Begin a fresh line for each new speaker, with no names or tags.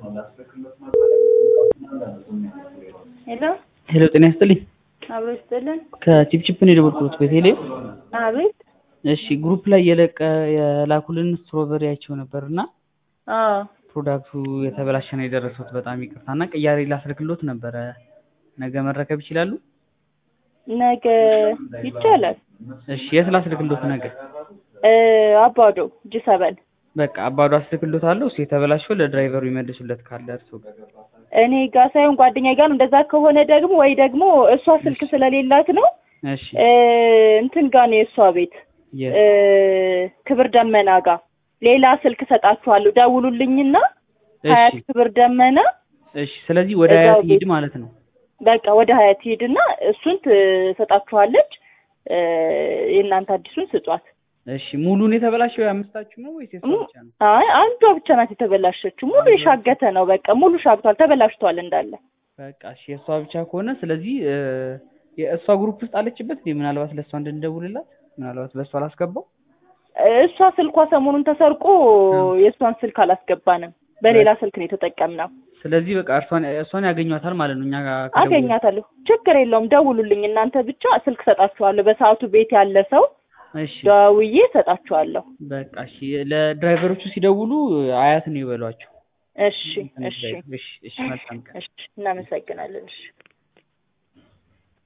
ሄሎ
ሄሎ ጤና ይስጥልኝ።
አብሮ ይስጥልን።
ከቺፕቺፕ ነው የደወልኩት ቤቴሌም።
አቤት።
እሺ ግሩፕ ላይ የለቀ የላኩልን ስትሮበሪ አይቼው ነበር እና
አዎ
ፕሮዳክቱ የተበላሸ ነው የደረሱት። በጣም ይቅርታ እና ቅያሬ ላስልክሎት ነበረ። ነገ መረከብ ይችላሉ?
ነገ ይቻላል።
እሺ የት ላስልክሎት ነገ?
እ አባዶ እጅ ሰበል
በቃ አባዶ አስልክሎታለሁ። እሱ የተበላሸው ለድራይቨሩ ይመልሱለት ካለ እርሱ ጋር።
እኔ ጋር ሳይሆን ጓደኛ ጋር ነው። እንደዛ ከሆነ ደግሞ ወይ ደግሞ እሷ ስልክ ስለሌላት ነው
እሺ
እ እንትን ጋር ነው የእሷ ቤት
የት?
እ ክብር ደመና ጋር ሌላ ስልክ ሰጣችኋለሁ። ደውሉልኝና ሀያት
እሺ
ክብር ደመና
እሺ። ስለዚህ ወደ
እዛው
ሀያት
ቤት
ሂድ ማለት ነው።
በቃ ወደ ሀያት ሂድና እሱን ትሰጣችኋለች። እ የእናንተ አዲሱን ስጧት።
እሺ ሙሉን የተበላሸው የአምስታችሁ ነው ወይስ የሷ ብቻ ነው?
አይ አንዷ ብቻ ናት የተበላሸችው። ሙሉ የሻገተ ነው። በቃ ሙሉ ሻግቷል፣ ተበላሽቷል እንዳለ።
በቃ እሺ የእሷ ብቻ ከሆነ ስለዚህ እ የእሷ ግሩፕ ውስጥ አለችበት እንዴ? ምናልባት ለእሷ እንድንደውልላት ምናልባት በእሷ አላስገባው።
እሷ ስልኳ ሰሞኑን ተሰርቆ የእሷን ስልክ አላስገባንም። በሌላ ስልክ ነው የተጠቀምነው።
ስለዚህ በቃ እርሷን እሷን ያገኟታል ማለት ነው። እኛ ጋር ከደወሉ።
አገኛታለሁ። ችግር የለውም። ደውሉልኝ እናንተ ብቻ ስልክ ሰጣችኋለሁ። በሰዓቱ ቤት ያለ ሰው
እሺ
ደውዬ ሰጣችኋለሁ።
በቃ እሺ ለድራይቨሮቹ ሲደውሉ አያት ነው ይበሏቸው።
እሺ እሺ
እሺ እሺ መልካም ቀን።
እሺ እናመሰግናለን። እሺ